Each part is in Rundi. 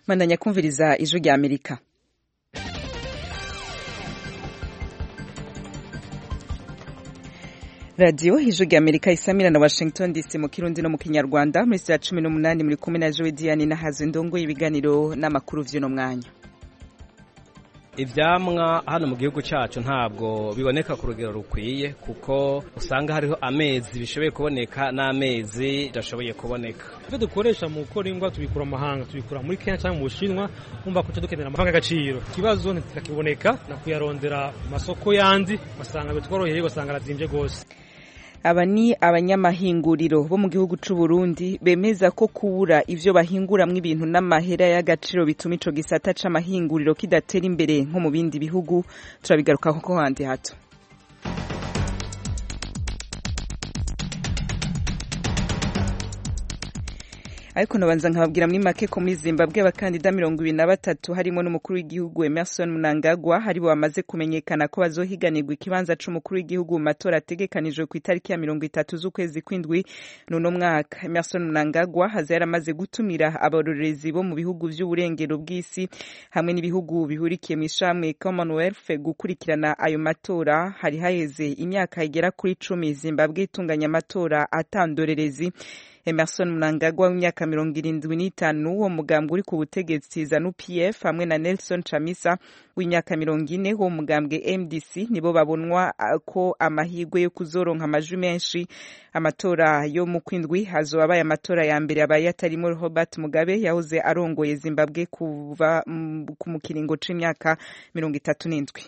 bandanya kumviriza ijwi rya amerika radiyo ijwi rya amerika isamira na washington dc mu kirundi no mu kinyarwanda muri saa cumi n'umunani muri kumwe na jowe diane nahazo indongo y'ibiganiro n'amakuru vy'uno mwanya ivyamwa hano mu gihugu cacu ntabwo biboneka ku rugero rukwiye kuko usanga hariho amezi bishoboye kuboneka n'amezi bidashoboye kuboneka ivyo dukoresha mu gukora ingwa tubikura mu mahanga tubikura muri kenya cyangwa mu bushinwa umva ko dukenera amafaranga y'agaciro ikibazo ntitakiboneka na kuyarondera masoko yandi basanga bitworoheye basanga arazimvye gose aba ni abanyamahinguriro bo mu gihugu c'u Burundi bemeza ko kubura ivyo bahinguramwo ibintu n'amahera y'agaciro bituma ico gisata c'amahinguriro kidatera imbere nko mu bindi bihugu turabigarukako ko handi hato ariko nabanza nkababwira muri make ko muri Zimbabwe abakandida mirongo ibiri na batatu harimo n'umukuru w'igihugu Emerson Mnangagwa hari bo bamaze kumenyekana ko bazohiganirwa ikibanza c'umukuru w'igihugu mu matora ategekanijwe ku itariki ya mirongo itatu z'ukwezi kw'indwi n'uno mwaka Emerson Mnangagwa haza yaramaze gutumira abarorerezi bo mu bihugu vy'uburengero bw'isi hamwe n'ibihugu bihurikiye mu ishamwe Commonwealth gukurikirana ayo matora hari haheze imyaka igera kuri cumi Zimbabwe itunganya amatora atandorerezi Emerson Mnangagwa w'imyaka mirongo irindwi n'itanu wo mugambwe uri ku butegetsi ZANU PF hamwe na Nelson Chamisa w'imyaka mirongo ine wo mugambwe MDC nibo babonwa ko amahirwe yo kuzoronka amajwi menshi amatora yo mu kwindwi hazoba abaye amatora ya mbere abaye atarimo Robert Mugabe yahoze arongoye Zimbabwe kuva ku mukiringo c'imyaka mirongo itatu n'indwi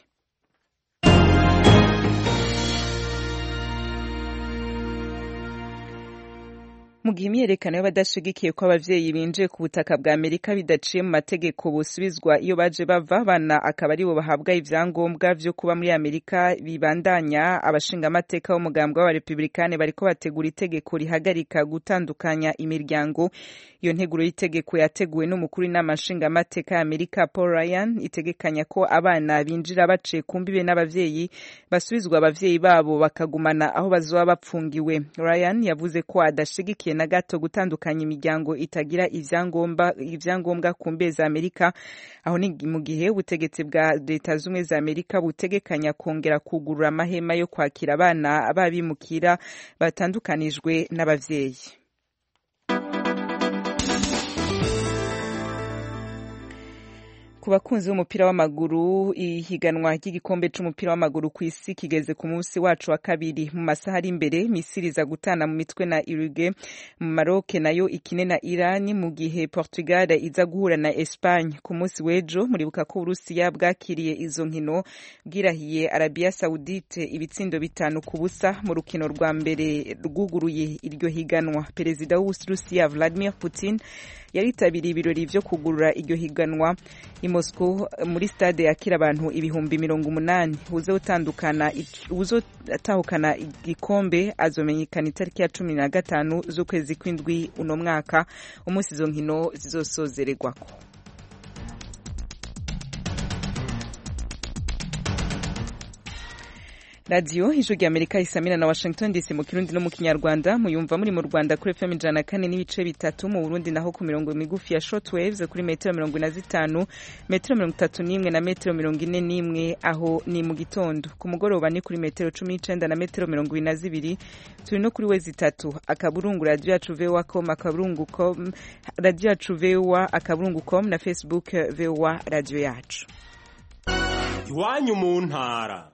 mu gihe imyerekano y'abadashigikiye ko abavyeyi binjiye ku butaka bwa Amerika bidaciye mu mategeko busubizwa iyo baje bava bana akaba aribo bahabwa ivyangombwa vyo kuba muri Amerika bibandanya abashinga amateka b'umugambwe w'abarepublikane bariko bategura itegeko rihagarika gutandukanya imiryango iyo nteguro y'itegeko yateguwe n'umukuru w'inama nshinga amateka ya Amerika Paul Ryan itegekanya ko abana binjira baciye ku mbibe n'abavyeyi basubizwa abavyeyi babo bakagumana aho bazoba bapfungiwe Ryan yavuze ko adashigikiye na gato gutandukanya imiryango itagira ivyangombwa ivyangombwa ku mbe za Amerika aho ni mu gihe ubutegetsi bwa leta zumwe za Amerika butegekanya kongera kugurura amahema yo kwakira abana babimukira batandukanijwe n'abavyeyi ku bakunzi b'umupira w'amaguru ihiganwa ry'igikombe c'umupira w'amaguru ku isi kigeze ku munsi wacu wa kabiri mu masaha ari imbere misiri iza gutana mu mitwe na urugue mu maroke nayo ikine na irani mu gihe portugal iza guhura na espagne ku munsi w'ejo muribuka ko uburusiya bwakiriye izo nkino bwirahiye arabia saudite ibitsindo bitanu ku busa mu rukino rwa mbere rwuguruye iryo higanwa perezida w'uburusiya vladimir putin yaritabiriye ibirori vyo kugurura iryo higanwa i Moscow muri stade yakira abantu ibihumbi mirongo umunani uzotandukana uzotahukana igikombe azomenyekana itariki ya cumi na gatanu z'ukwezi kw'indwi uno mwaka umunsi izo nkino zizosozererwako radiyo ijwi rya amerika isamira na washington dc mu kirundi no mu kinyarwanda muyumva muri mu rwanda kuri fm ijana na kane n'ibice bitatu mu burundi naho ku mirongo migufi ya short waves kuri metero mirongo ine na zitanu metero mirongo itatu n'imwe na metero mirongo ine n'imwe aho ni mu gitondo ku mugoroba ni kuri metero cumi n'icenda na metero mirongo ibiri na zibiri turi no kuri wezi itatu akaburungu radiyo yacu voa com akaburungu com radiyo yacu voa akaburungu com na facebook voa radiyo yacu iwanyu mu ntara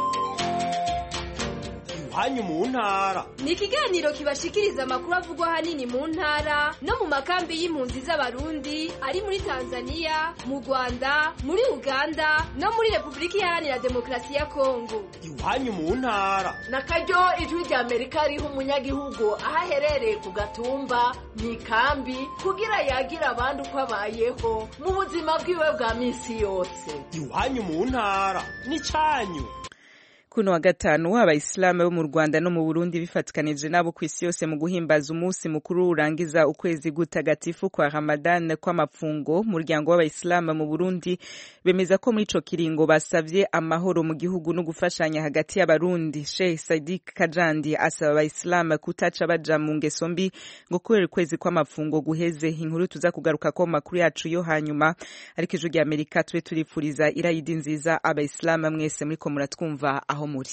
hanyu mu ntara ni ikiganiro kibashikiriza amakuru avugwa hanini mu ntara no mu makambi y'impunzi z'abarundi ari muri tanzania mu rwanda muri uganda no muri repubulika iharanira demokarasi ya kongo iwanyu mu ntara na karyo ijwi rya amerika riha umunyagihugu aho aherereye ku gatumba mu ikambi kugira yagira abandi uko abayeho mu buzima bwiwe bwa minsi yose iwanyu mu ntara ni cyanyu kuno wa gatanu abayisilamu bo mu rwanda no mu burundi bifatikanije nabo ku isi yose mu guhimbaza umunsi mukuru urangiza ukwezi gutagatifu kwa ramadan kw'amapfungo umuryango w'abayisilamu mu burundi bemeza ko muri ico kiringo basavye amahoro mu gihugu no gufashanya hagati y'abarundi sheikh sadik kajandi asaba abayisilamu kutaca baja mu ngeso mbi ngo kubera ukwezi kw'amapfungo guheze inkuru tuza kugaruka ko makuru yacu yo hanyuma ariko ijwi rya amerika tube turipfuriza irayidi nziza abayisilamu mwese muriko muratwumva aho muri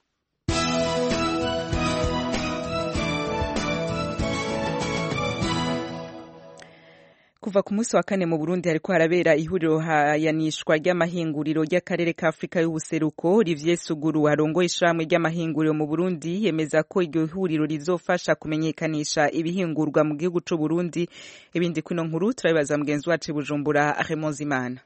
kuva ku munsi wa kane mu Burundi hariko harabera ihuriro hayanishwa ry'amahinguriro ry'akarere ka Afrika y'ubuseruko Olivier Suguru arongoye ishirahamwe ry'amahinguriro mu Burundi yemeza ko iryo huriro rizofasha kumenyekanisha ibihingurwa mu gihugu c'u Burundi ibindi kuno nkuru turabibaza mugenzi wacu Bujumbura Raymond Zimana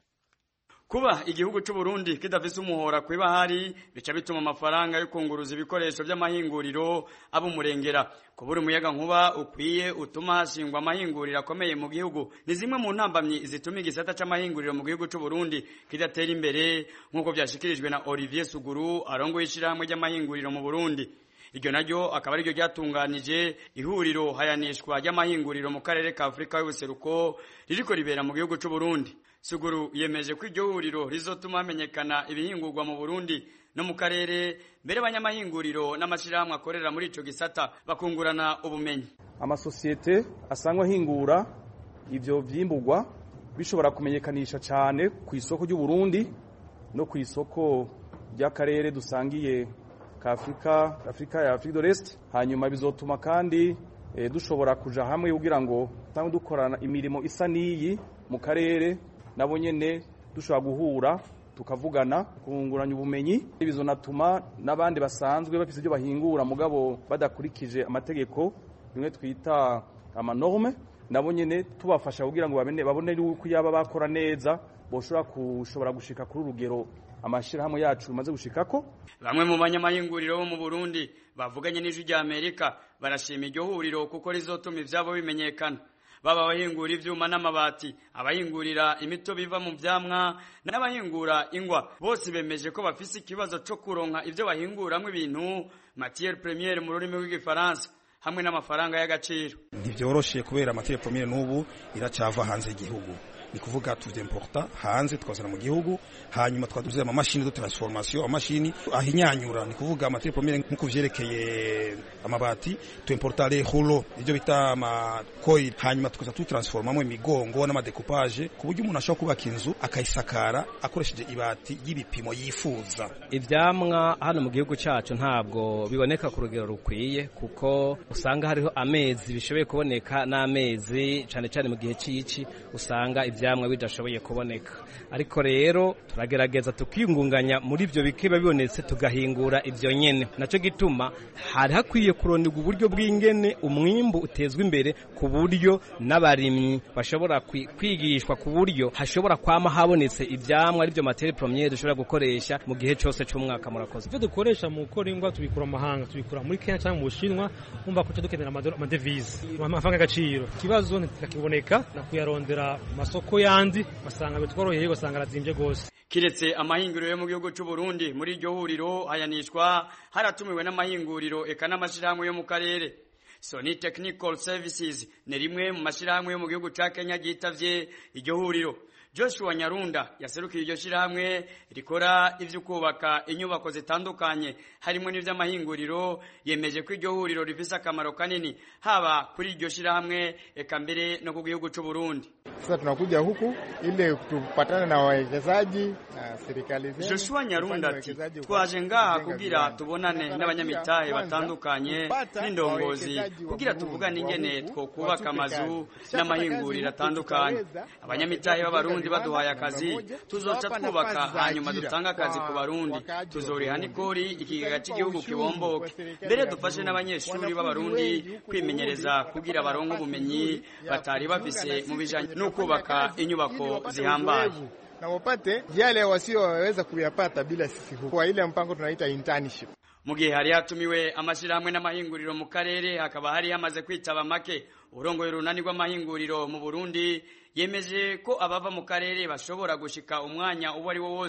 kuba igihugu c'u Burundi kidafise umuhora kwibahari bica bituma amafaranga yo kunguruza ibikoresho vy'amahinguriro aba umurengera kubura umuyaga nkuba ukwiye utuma hashingwa amahinguriro akomeye mu gihugu ni zimwe mu ntambamyi zituma igisata c'amahinguriro mu gihugu c'u Burundi kidatera imbere nk'uko vyashikirijwe na Olivier Suguru arongoye ishirahamwe ry'amahinguriro mu Burundi iryo naryo akaba ariryo ryatunganije ihuriro hayanishwa ry'amahinguriro mu karere ka Afrika y'ubuseruko ririko ribera mu gihugu c'u Burundi Suguru yemeje ko iryo huriro rizotuma hamenyekana ibihingurwa mu Burundi no mu karere mbere abanyamahinguriro n'amashirahamwe akorera muri ico gisata bakungurana ubumenyi amasosiyete asangwa ahingura ivyo vyimburwa bishobora kumenyekanisha cane ku isoko ry'u Burundi no ku isoko ry'akarere dusangiye ka Afrika Afrika ya Afrique de l'Est hanyuma bizotuma kandi e, dushobora kuja hamwe kugira ngo tangu dukorana imirimo isa niyi mu karere nabo nyene dushobora guhura tukavugana kunguranya ubumenyi bizonatuma n'abandi basanzwe bafise ibyo bahingura mugabo badakurikije amategeko bimwe twita amanorme nabo nyene tubafasha kugira ngo babone babone yuko yaba bakora neza boshobora kushobora gushika kuri urugero amashirahamwe yacu bimaze gushikako bamwe mu banyamahinguriro bo mu Burundi bavuganye n'ijwi rya Amerika barashima iryo huriro kuko rizotuma ivyabo bimenyekana baba abahingura ivyuma n'amabati abahingurira imitobe iva mu vyamwa n'abahingura ingwa bose bemeje ko bafise ikibazo co kuronka ivyo bahinguramwo ibintu matière première mu rurimi rw'igifaransa hamwe n'amafaranga y'agaciro ntivyoroshe kubera matière première n'ubu iracava hanze y'igihugu ni kuvuga tuvyimporta hanze tukazana mu gihugu hanyuma twaduze amamashini de transformation amashini ahinyanyura ni kuvuga matière première nkuko vyerekeye amabati tuimporta les rouleaux ivyo bita ama coil hanyuma tukaza tutransformamo imigongo n'amadecoupage ku buryo umuntu ashobora kubaka inzu akayisakara akoresheje ibati y'ibipimo yifuza ivyamwa hano mu gihugu cacu ntabwo biboneka ku rugero rukwiye kuko usanga hariho amezi bishoboye kuboneka n'amezi cane cane mu gihe cici usanga ivyamwa bidashoboye kuboneka ariko rero turagerageza tukiyungunganya muri ivyo bikiba bibonetse tugahingura ivyo nyene naco gituma hari hakwiye kuronderwa uburyo bw'ingene umwimbu utezwa imbere ku buryo n'abarimyi bashobora kwigishwa ku buryo hashobora kwama habonetse ivyamwa arivyo materie premiere dushobora gukoresha mu gihe cose c'umwaka murakoze ivyo dukoresha mu gukora ingwa tubikura mu mahanga tubikura muri Kenya cyangwa mu Bushinwa umva ko dukenera amadevize amafaranga y'agaciro ikibazo ntikiboneka na kuyarondera masoko yandi basanga bitworoheye basanga arazimvye gose kiretse amahinguriro yo mu gihugu c'u Burundi muri iryo huriro hayanishwa haratumiwe n'amahinguriro eka n'amashirahamwe yo mu karere Sony Technical Services ni rimwe mu mashirahamwe yo mu gihugu ca Kenya ryitavye iryo huriro Joshua Nyarunda yaserukiye iryo shirahamwe rikora ivyo kubaka inyubako zitandukanye harimo n'ivy'amahinguriro yemeje ko iryo huriro rifise akamaro kanini haba kuri iryo shirahamwe eka mbere no ku gihugu c'u Burundi sasa tunakuja huku ili tupatane na wawekezaji na serikali zetu. Joshua Nyarunda ati twaje ngaha kugira tubonane n'abanyamitahe batandukanye n'indongozi kugira tuvugane ingene twokubaka amazu n'amahinguriro atandukanye abanyamitahe b'abarundi baduhaye akazi tuzoca twubaka hanyuma dutanga akazi ku barundi tuzoriha n'ikori ikigega cy'igihugu kibomboke mbere dufashe n'abanyeshuri b'abarundi kwimenyereza kugira baronke ubumenyi batari bafise mu bijanye no kubaka inyubako zihambaye na wapate yale wasioweza kuyapata bila sisi huku kwa ile mpango tunaita internship mu gihe hari hatumiwe amashirahamwe n'amahinguriro mu karere hakaba hari hamaze kwitaba make urongoye urunani rw'amahinguriro mu Burundi yemeje ko abava mu karere bashobora gushika umwanya uwo ari wo wose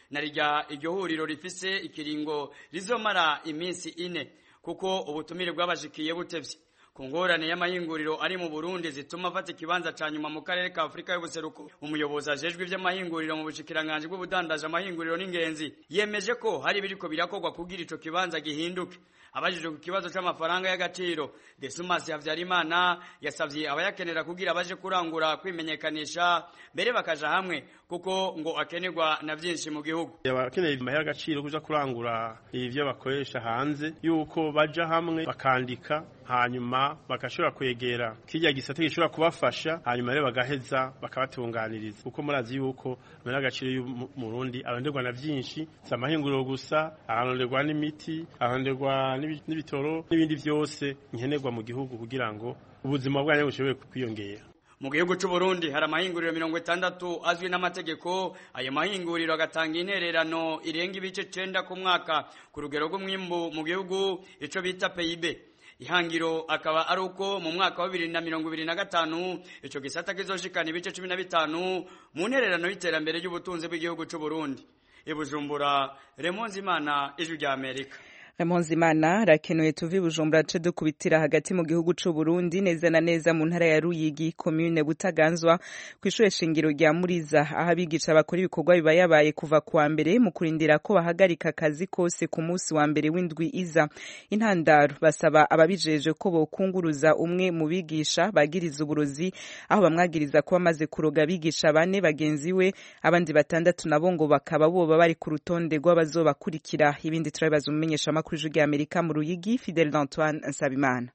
na rya iryo huriro rifise ikiringo rizomara iminsi ine kuko ubutumire bwabashikiye butevye ku ngorane y'amahinguriro ari mu Burundi zituma afata ikibanza ca nyuma mu karere ka Afurika y'ubuseruko umuyobozi ajejwe ivy'amahinguriro mu bushikiranganje bw'ubudandaje amahinguriro n'ingenzi yemeje ko hari biriko birakorwa kugira ico kibanza gihinduke abajijwe ku kibazo c'amafaranga y'agaciro Desumas Havyarimana yasavye abayakenera kugira baje kurangura kwimenyekanisha mbere bakaja hamwe kuko ngo akenerwa na vyinshi mu gihugu abakeneye amahera agaciro kuja kurangura ivyo bakoresha hanze yuko baja hamwe bakandika hanyuma bagashobora kwegera kirya gisate gishobora kubafasha hanyuma rero bagaheza bakabatunganiriza kuko murazi yuko amahera agaciro y'umurundi aronderwa na vyinshi si amahinguriro gusa aronderwa n'imiti aronderwa n'ibitoro n'ibindi vyose nkenerwa mu gihugu kugira ngo ubuzima bwanyu bushobore kwiyongera mu gihugu c'u Burundi hari amahinguriro mirongo itandatu azwi n'amategeko ayo mahinguriro agatanga intererano irenga ibice cenda ku mwaka ku rugero rw'umwimbu mu gihugu ico bita PIB ihangiro akaba ari uko mu mwaka wa bibiri na mirongo ibiri na gatanu ico gisata kizoshikana ibice cumi na bitanu mu ntererano y'iterambere ry'ubutunzi bw'igihugu c'u Burundi ibujumbura Remonzimana ijwi rya Amerika Ramonzimana rakenuye tuvi Bujumbura ce dukubitira hagati mu gihugu c'u Burundi neza na neza mu ntara ya Ruyigi commune Butaganzwa kw'ishure shingiro rya Muriza aho abigisha bakora ibikorwa biba yabaye kuva kuwa mbere mu kurindira ko bahagarika akazi kose ku munsi wa mbere w'indwi iza intandaro basaba ababijeje ko bokunguruza umwe mu bigisha bagiriza uburozi aho bamwagiriza ko bamaze kuroga abigisha bane bagenzi we abandi batandatu nabo ngo bakaba boba bari ku rutonde rw'abazobakurikira ibindi turabibaza umumenyesha kuri ijwi Amerika mu Ruyigi Fidel Antoine Nsabimana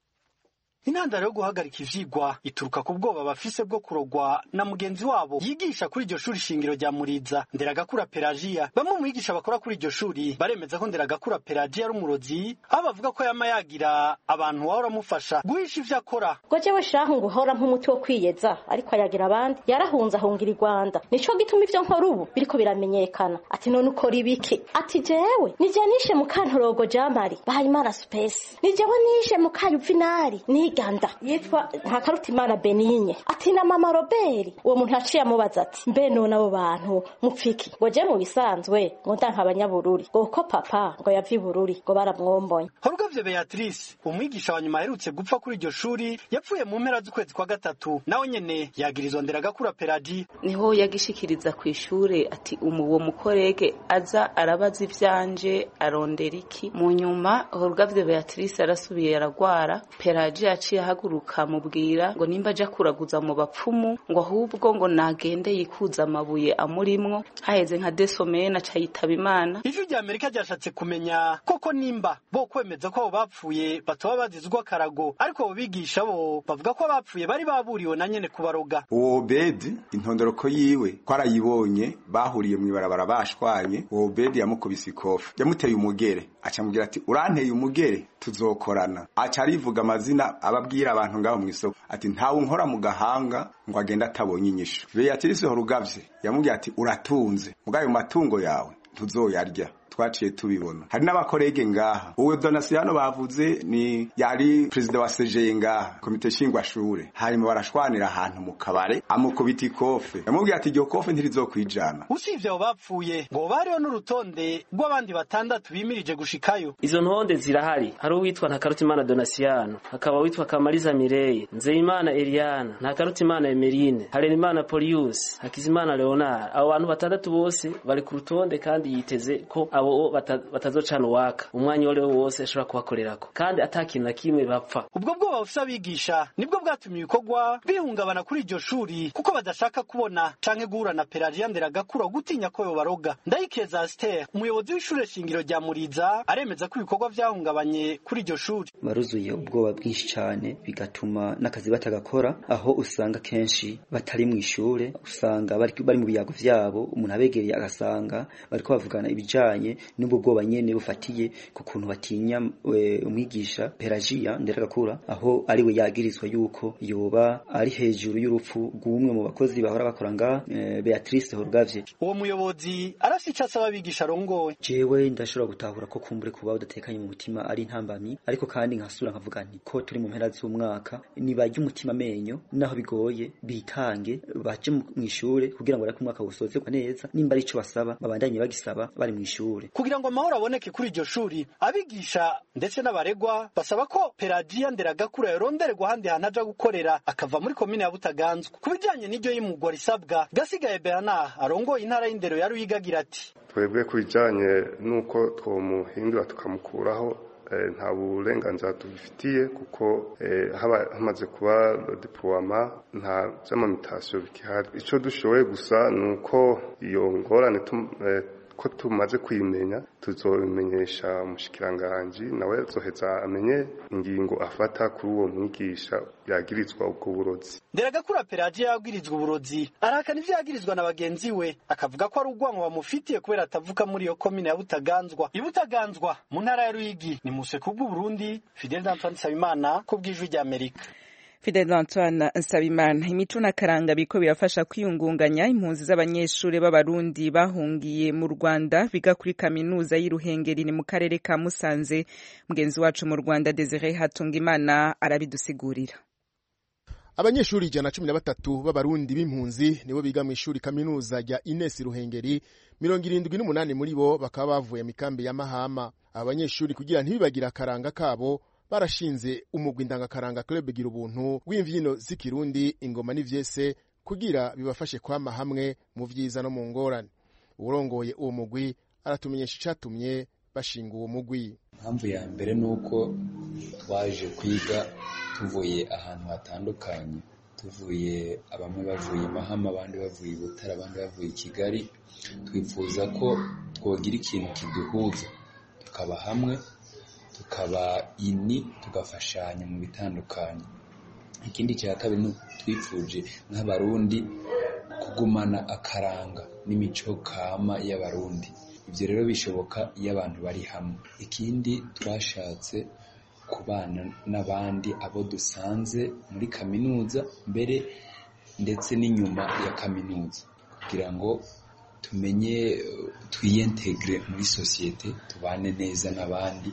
intandaro yo guhagarika ivyigwa ituruka ku bwoba bafise bwo kurogwa na mugenzi wabo yigisha kuri iryo shuri shingiro rya Muriza Nderagakura Pelagia bamwe mu bigisha bakora kuri iryo shuri baremeza ko Nderagakura Pelagia ari umurozi aho bavuga ko yama yagira abantu wahora amufasha guhisha ivyo akora ngo jewe shahu ngo uhora nk'umuti wo kwiyeza ariko ayagira abandi yarahunze ahungira i Rwanda nico gituma ivyo nkora ubu biriko biramenyekana ati none ukora ibiki ati jewe nije nishe mu kantorogo Jamari Bahayimana Space ni jewe nishe mu kayuvinari ni Ganda yitwa Ntakarutimana Benigne ati na mama Robert uwo muntu yaciye amubaza ati mbe none abo bantu mupfiki ngo je mu bisanzwe ngo ndanka abanyabururi ngo ko papa ngo yavi bururi ngo baramwombonye Horugavye Beatrice umwigisha wa nyuma aherutse gupfa kuri iryo shuri yapfuye mu mpera z'ukwezi kwa gatatu nawe nyene yagirizwa Nderagakura Peladi niho yagishikiriza ku ishure ati umu uwo mukorege aza arabaza ivyanje arondera iki mu nyuma Horugavye Beatrice arasubiye aragwara Peladi yaciye ahaguruka mubwira ngo nimba aja kuraguza mu bapfumu ngo ahubwo ngo nagende yikuza amabuye amurimwo haheze nka desomene aca yitaba imana ijwi rya Amerika ryashatse kumenya koko nimba bo kwemeza ko abo bapfuye batoba bazizwa karago ariko abo bigisha bo bavuga ko abapfuye bari baburiwe na nyene kubaroga uwo Obedi intondoroko yiwe twarayibonye bahuriye mw'ibarabara bashwanye uwo Obedi yamukubise ikofi yamuteye umugere aca mubwira ati uranteye umugere tuzokorana aca arivuga amazina ababwira abantu ngaho mu isoko ati ntawe unkora mu gahanga ngo agende atabonye inyishu Beatrice Horugavye yamubwira ati uratunze mugayo matungo yawe tuzoyarya twaciye tubibona hari n'abakorege ngaha uwe donasiyano bavuze ni yari perezida wa sejeye ngaha komite shingwashure hanyuma barashwanira ahantu mu kabare amukubita ikofe yamubwiye ati iryo kofe ntirizokwijana usivye abo bapfuye ngo bariho n'urutonde rw'abandi batandatu bimirije gushikayo izo ntonde zirahari hari uwitwa ntakarutimana donasiyano hakaba witwa kamariza mireye nzeyimana eliana ntakarutimana emerine harerimana polius hakizimana leonard abo bantu batandatu bose bari ku rutonde kandi yiteze ko abo batazocana uwaka umwanya uwo ari wo wose ashobora kubakorerako kandi ata kintu na kimwe bapfa ubwo bwoba bufise abigisha nibwo bwatumye ibikorwa bihungabana kuri iryo shuri kuko badashaka kubona canke guhura na pelagia nderagakura gutinya ko yobaroga ndayikeza aster umuyobozi w'ishure shingiro rya muriza aremeza ko ibikorwa vyahungabanye kuri iryo shuri baruzuye ubwoba bwinshi cane bigatuma n'akazi batagakora aho usanga kenshi batari mu ishure usanga bari mu biyago vyabo umuntu abegereye agasanga bariko bavugana ibijanye bivanye n'ubwo bwoba nyene bufatiye ku kuntu batinya e, umwigisha Pelagia Nderagakura aho ari we yagirizwa yuko yoba ari hejuru y'urupfu rw'umwe mu bakozi bahora bakora nga e, Beatrice Horgavye uwo muyobozi arafise ico asaba abigisha arongoye jewe ndashobora gutahura ko kumbure kuba udatekanye mu mutima ari intambamyi ariko kandi nkasura nkavuga nti ko turi mu mpera z'umwaka nibarya umutima amenyo naho bigoye bitange baje mu ishure kugira ngo ariko umwaka usozerwa neza nimba ari ico basaba babandanye bagisaba bari mu ishure kugira ngo amahoro aboneke kuri iryo shuri abigisha ndetse n'abaregwa basaba ko Pelagia Nderagakura yorondererwa ahandi hantu aja gukorera akava muri komine ya Butaganzwa ku bijanye n'iryo y'imugwa risabwa gasigaye Bernard arongoye intara y'indero ya Ruyiga agira ati twebwe ku bijanye n'uko twomuhindura tukamukuraho nta burenganzira tubifitiye kuko haba hamaze kuba diploma nta by'amamitasiyo bikihari icyo dushoboye gusa ni uko iyo ngorane ko tumaze kuyimenya tuzobimenyesha umushikiranganji nawe azoheza amenye ingingo afata kuri uwo mwigisha yagirizwa ubwo burozi Nderagakura Pelagia yagirizwa uburozi arahakana ivyo yagirizwa na bagenzi we akavuga ko ari urwango bamufitiye kubera atavuka muri iyo komine ya Butaganzwa ibutaganzwa mu ntara ya Ruyigi ni museko bw'u Burundi Fidel Antoine Sabimana ku bw'ijwi rya Amerika Fidel Antoine Nsabimana imico n'akaranga biko birafasha kwiyungunganya impunzi z'abanyeshuri b'abarundi bahungiye mu Rwanda biga kuri kaminuza y'Iruhengeri ni mu karere ka Musanze mugenzi wacu mu Rwanda Desire Hatungimana arabidusigurira abanyeshuri ijana na cumi na batatu b'abarundi b'impunzi nibo biga mu ishuri kaminuza rya Ines Ruhengeri mirongo irindwi n'umunani muri bo bakaba bavuye mu ikambi ya Mahama aba banyeshuri kugira ntibibagire akaranga kabo barashinze umugwi ndangakaranga club gira ubuntu w'imvyino z'ikirundi ingoma n'ivyese kugira bibafashe kwama hamwe mu vyiza no mu ngorane urongoye uwo mugwi aratumenyesha icatumye bashinga uwo mugwi impamvu ya mbere ni uko twaje kwiga tuvuye ahantu hatandukanye tuvuye bamwe bavuye mahama abandi bavuye butare abandi bavuye i kigali twifuza ko twogira ikintu kiduhuza tukaba hamwe tukaba ini tugafashanya mu bitandukanye ikindi cya kabiri ni twifuje nk'abarundi kugumana akaranga n'imico kama y'abarundi ibyo rero bishoboka iyo abantu bari hamwe ikindi twashatse kubana n'abandi abo dusanze muri kaminuza mbere ndetse n'inyuma ya kaminuza kugira ngo tumenye twiyentegire muri sosiyete tubane neza n'abandi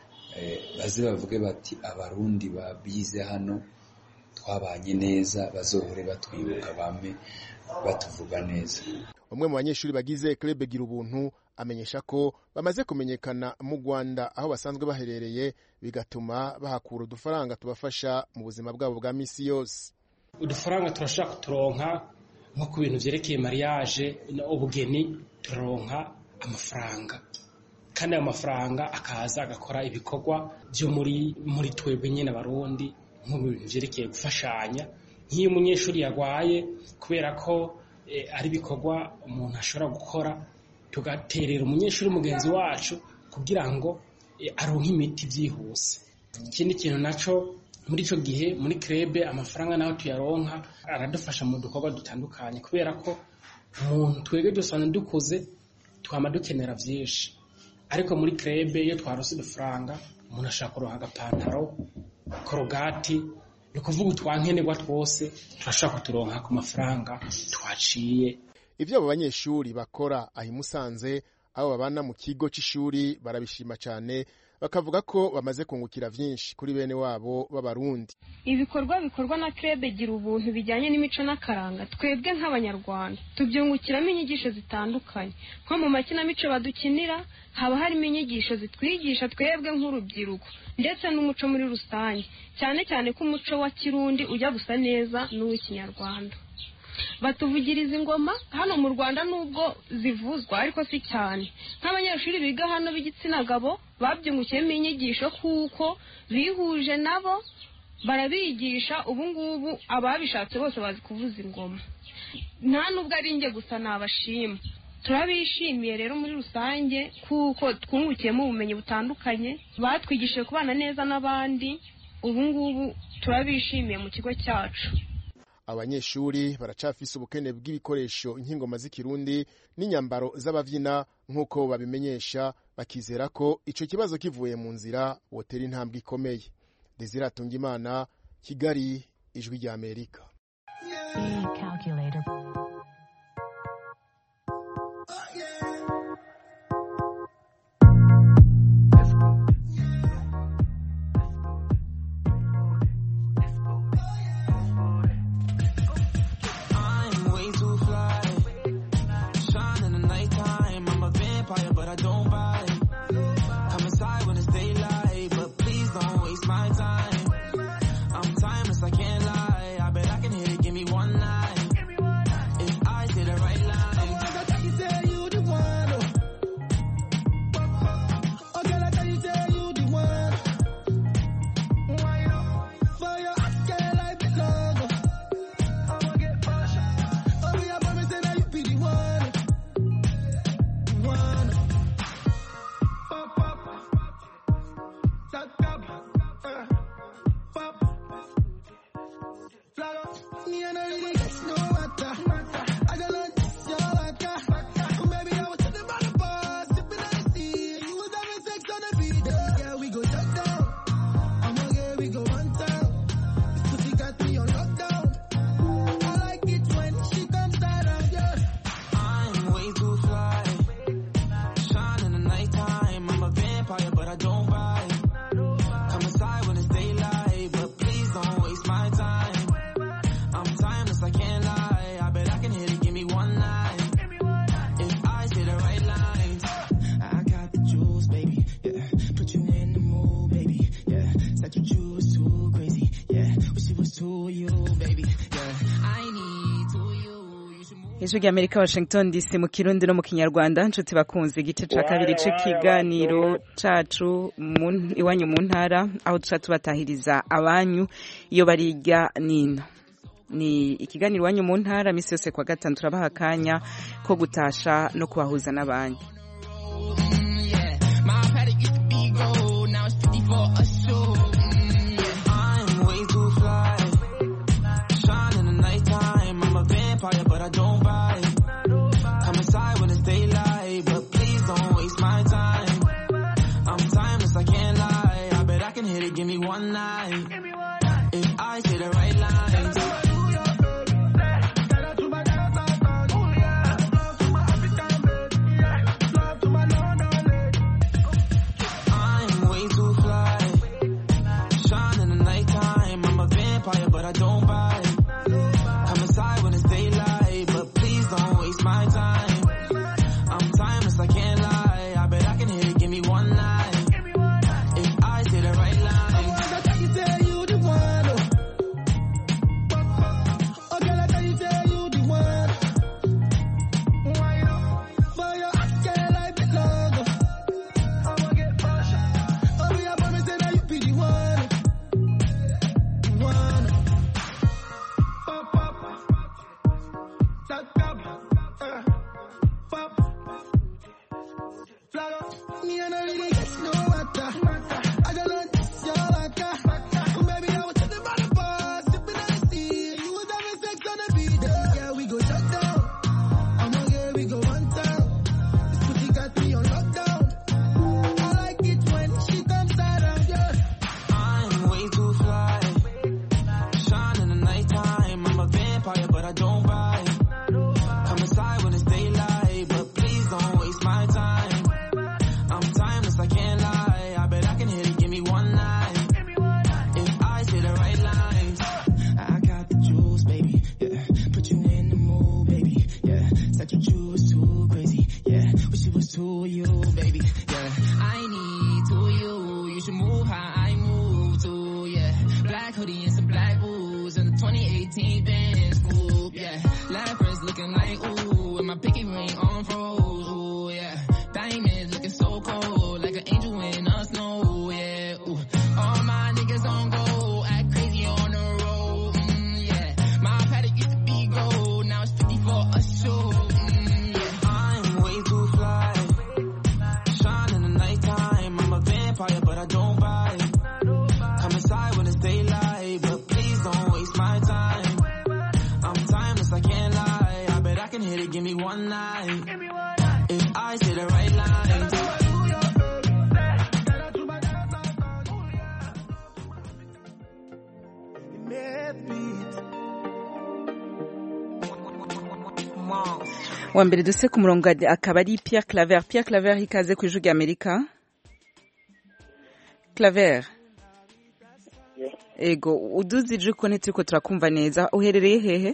baze bavuge bati abarundi babize hano twabanye neza bazohore batwibuka bame batuvuga neza umwe mu banyeshuri bagize club gira ubuntu amenyesha ko bamaze kumenyekana mu Rwanda aho basanzwe baherereye bigatuma bahakura udufaranga tubafasha mu buzima bwabo bwa misi yose udufaranga turashaka kuturonka nko ku bintu vyerekeye mariage ubugeni turaronka amafaranga kandi ayo mafaranga akaza agakora ibikorwa byo muri muri twebwe nyine abarundi nko mu bintu vyerekeye gufashanya nk'iyo umunyeshuri yagwaye kubera ko ari ibikorwa umuntu ashobora gukora tugaterera umunyeshuri mugenzi wacu kugira ngo aronke imiti byihuse ikindi kintu naco muri ico gihe muri krebe amafaranga naho tuyaronka aradufasha mu dukorwa dutandukanye kubera ko umuntu twebwe dusanzwe dukuze twama dukenera vyinshi ariko muri krebe iyo twarose udufaranga umuntu ashaka kuronka agapantaro korogati ni ukuvuga utwankenerwa twose turashobora kuturonka ku mafaranga twaciye ivyo abo banyeshuri bakora aho Musanze abo babana mu kigo c'ishuri barabishima cane bakavuga ko bamaze kungukira vyinshi kuri bene wabo b'abarundi ibikorwa bikorwa na krebe gira ubuntu bijyanye n'imico n'akaranga twebwe nk'abanyarwanda tubyungukiramo inyigisho zitandukanye nko mu makinamico badukinira haba harimo inyigisho zitwigisha twebwe nk'urubyiruko ndetse n'umuco muri rusange cyane cyane ko umuco wa kirundi ujya gusa neza n'uw'ikinyarwanda batuvugiriza ingoma hano mu rwanda nubwo zivuzwa ariko si cyane nk'abanyeshuri biga hano b'igitsina gabo babyungukiyemo inyigisho kuko bihuje nabo barabigisha ubu ngubu ababishatse bose bazi kuvuza ingoma nta nubwo ari njye gusa nabashima turabishimiye rero muri rusange kuko twungukiyemo ubumenyi butandukanye batwigishije kubana neza n'abandi ubu ngubu turabishimiye mu kigo cyacu abanyeshuri baracafise ubukene bw'ibikoresho nk'ingoma z'ikirundi n'inyambaro z'abavyina nk'uko babimenyesha bakizera ko ico kibazo kivuye mu nzira wotera intambwe ikomeye desire atungimana kigali ijwi rya amerika I'm way too fly. Shine in the nighttime. I'm a vampire, but I don't bite. Come inside when it's daylight, but please don't waste my time. I'm timeless, I can't lie. I bet I can hit it, give me one night. If I say the right line. Me and I really get no matter. I just learned this your matter. Baby, I was sitting by the bar, sipping on the sea. You was having sex on the beat. Yeah, we go shut down. I'ma get, we go one town. This pussy got me on lockdown. I like it when she comes around, yeah. I'm way too fly. Shine in the nighttime. I'm a vampire, but I don't bite. Come inside when it's daylight, but please don't waste my time. I'm timeless, I can't lie. I bet I can hit it, give me one night. If I say the right lines, I got the juice, baby. Yeah, put you in the mood, baby. Yeah, said you choose too crazy. Yeah, wish it was to you, baby. Yeah, I need to you. You should move. ijwi rya amerika washington dc mu kirundi no mu kinyarwanda nshuti bakunze igice ca kabiri c'ikiganiro cacu mu- iwanyu mu ntara aho duca tubatahiriza abanyu iyo barirya nino ni ikiganiro iwanyu mu ntara misi yose kwa gatanu turabaha akanya ko gutasha no kubahuza n'abanyu My paddock used to be gold, now it's 50 for a show. Mm, yeah. I'm way too fly. Shine in the nighttime. I'm a vampire, but I don't bite. Come inside when it's daylight, but please don't waste my time. I'm timeless, I can't lie. I bet I can hit it, give me one night. If I say the right lines. I'm way too fly. Shine in the nighttime. I'm a vampire, but I don't bite. Come inside when it's daylight, but please don't waste my time. I'm timeless, I can't lie. I bet I can hit it, give me one night. If I say the right lines. you the one. Oh, oh girl, I tell you, say you the one. Why not? For your hot girl, I belong. I'ma get push. Oh, we are promise that you be the one. One. Pop, pop. Lock up. Uh, pop. Flag up. Me and I really get no matter. I just learned this your matter. Baby, I was sitting by the bar, sipping on the sea. You was having sex on the beat. Yeah, we go shut down. I'ma get, we go one town. This pussy got me on lockdown. I like it when she comes around, yeah. I'm way too fly. Shine in the nighttime. I'm a vampire, but I don't bite. Come inside when it's daylight, but please don't waste my time. I'm timeless, I can't lie. I bet I can hit it, give me one night. If I say the right lines. I got the juice, baby. Yeah, put you in the mood, baby. Yeah, said you choose too crazy. Yeah, wish it was to you, baby. Yeah, I need to you. You should move how I move to. Yeah, black hoodie and some black boots and the 2018 Benz coupe. Yeah, leopards looking like ooh, and my pinky ring on froze. Ooh, yeah, diamonds looking so cold, like an angel in the snow. Yeah, ooh, all my niggas on go, act crazy on the road. Mm, yeah, my paddock used to be gold, now it's 50 for a show. Mm, yeah. I'm way too fly. Shine in the nighttime. I'm a vampire, but I don't bite. Come inside when it's daylight, but please don't waste my time. here to give me one night. If I say the right lines. wa mbere duse ku murongo akaba ari Pierre Claver Pierre Claver ikaze ku ijwi ry'Amerika Claver ego uduze ijwi ko ntituriko turakumva neza uherereye hehe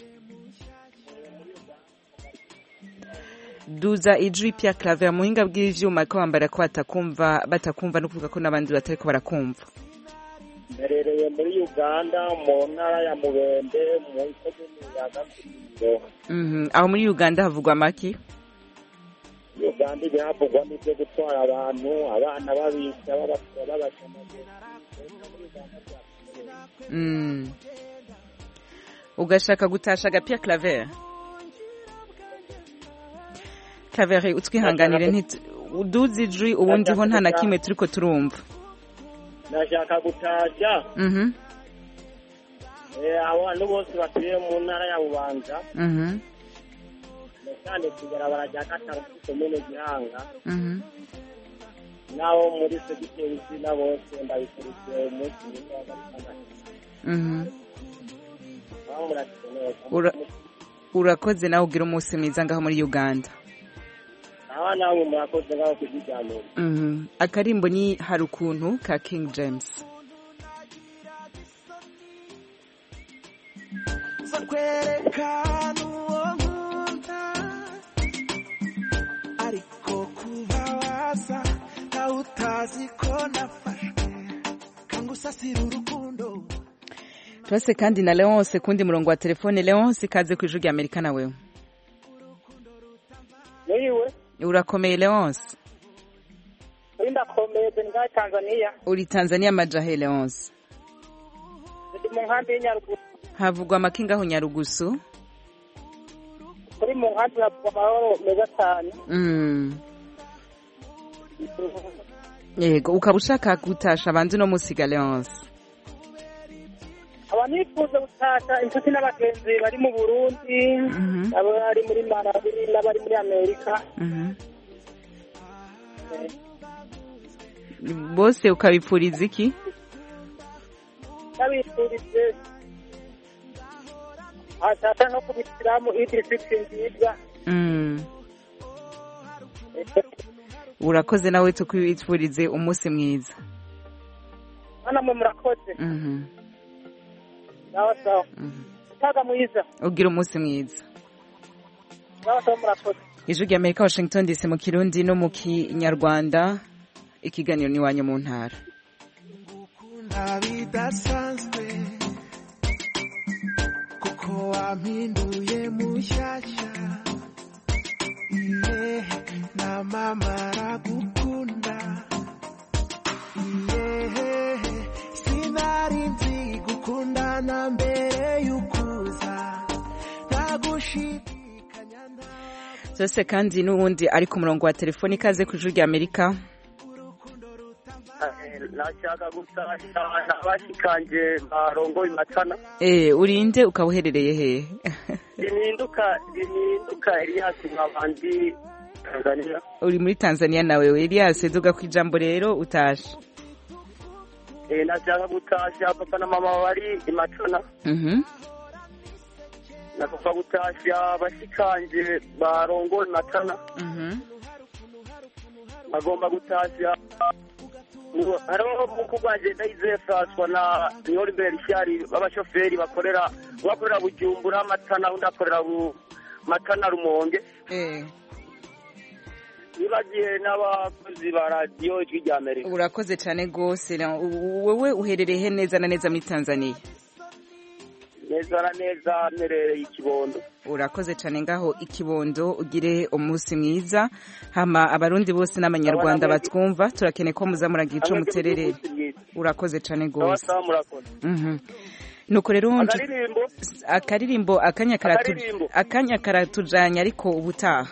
duza ijwi Pierre Claver muhinga bw'ivyuma ko bambara ko batakumva batakumva no kuvuga ko n'abandi batariko barakumva mberereye muri uganda mu ntara ya mubende mu ikomini ya gakurindo Mhm, aho muri Uganda havugwa maki uganda ibihavugwa n'ibyo gutwara abantu abana babisha babakura babashamagura Mm. ugashaka gutasha agapia claver claver utwihanganire nti uduze ijwi ubundi ho nta na kimwe turiko turumva nashaka gutasha Mhm, eh, abantu bose batuye mu ntara ya bubanza mhm, cyane kwibarabara rya gatanu kuri komine gihanga mhm. n'abo muri segiteri zina bose ndabikurikiye umunsi mwiza wa gatandatu Mhm. aho murakeneye Ura- urakoze nawe ugira umunsi mwiza ngaho muri uganda aho namwe murakoze ngaho kuziganira Mhm. akarimbo ni hari ukuntu ka king james zo kwerekana uwo nkunda ariko kuba waza nawe utazi ko nafashwe kangusasira urukundo turase kandi na leonce kundi murongo wa telefone leonce ikaze ku ijwi ry'amerika nawe niwe urakomeye leonce uri ndakomeye ngaho tanzania uri tanzania majahe leonce ndi mu nkambi y'inyaruguru havugwa amakinga aho nyarugusu kuri mu nkambi havugwa amahoro meza cyane Mm. yego ukaba ushaka gutasha abandi no musiga leonce aba nifuza gutasha inshuti n'abagenzi bari mu burundi abari muri marawi n'abari muri amerika Mhm. bose ukabipfuriza iki n'abifurije ashaka no kubishyiramo idirifiti nziza Mm. urakoze nawe tukwifurize umunsi mwiza hano mwe murakoze Mhm. sawa sawa utaga mwiza ugira umunsi mwiza sawa sawa murakoze ijwi rya amerika washington dc mu kirundi no mu kinyarwanda ikiganiro ni iwanyu mu ntara nta bidasanzwe kuko wampinduye mushyashya iye namamara gukunda iye sinari nzi gukundana mbere y'ukuza ntagushidikanya zose kandi n'uwundi ari ku murongo wa telefoni ikaze ku ijwi rya amerika nashaka gutasha abashikanje barongoye matana Eh, urinde ukaba uherereye hehe rininduka rininduka eliyasi nkabandi tanzania uri muri tanzania nawe elias duga ku ijambo rero utashe Eh, nashaka gutasha papa na mama bari imatana Mhm. nashaka gutasha abashikanje barongoye matana Mhm. bagomba gutasha Mu- hariho mukuru wanje ndayizeye François na Niolibert Shari b'abashoferi bakorera bakorera Bujumbura Matana undi akorera bu Matana Rumonge Eh. nibagiye n'abakozi ba radiyo ijwi rya Amerika urakoze cyane rwose na- u- wowe uherereye he neza na neza muri tanzania neza na neza mperereye ikibondo urakoze cyane ngaho ikibondo ugire umunsi mwiza hama abarundi bose n'abanyarwanda batwumva turakeneye ko muza muragira ico mutererere urakoze cyane rwose sawa murakoze Mhm. nuko rero nju- akaririmbo akaririmbo akanya karatu- Akaririmbo. akanya karatujanye ariko ubutaha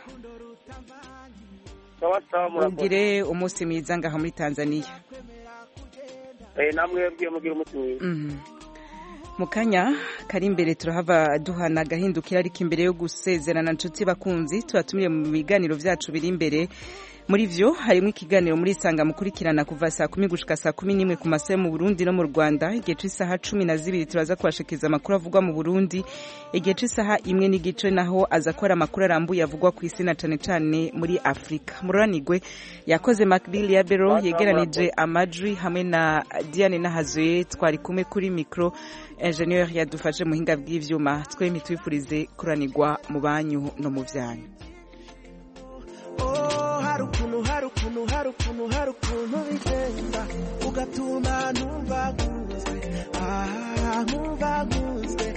sawa sawa murakoze ugire umunsi mwiza ngaha muri tanzania eh namwe bwiye mugira umuti mwiza Mhm. mu kanya kari imbere turahava duhana agahindukira ariko imbere yo gusezerana nshuti bakunzi tubatumiye mu biganiro byacu biri imbere muri vyo harimo ikiganiro muri isanga mukurikirana kuva saa kumi gushika saa kumi n'imwe ku masaha yo mu burundi no mu rwanda igihe c'isaha cumi na zibiri turaza kubashikiriza amakuru avugwa mu burundi igihe c'isaha imwe n'igice naho aza kora amakuru arambuye avugwa ku isi na cane cane muri afurika mururanigwe yakoze macbill ya bero yegeranije amajwi hamwe na diane nahazoye twari kumwe kuri mikro ingenieur yadufashe muhinga bw'ivyuma twemye twifurize kuranirwa mu banyu no mu vyanyu hari ukuntu hari ukuntu hari ukuntu hari ukuntu bigenda ugatuma ntumva nkunzwe aha nkumva nkunzwe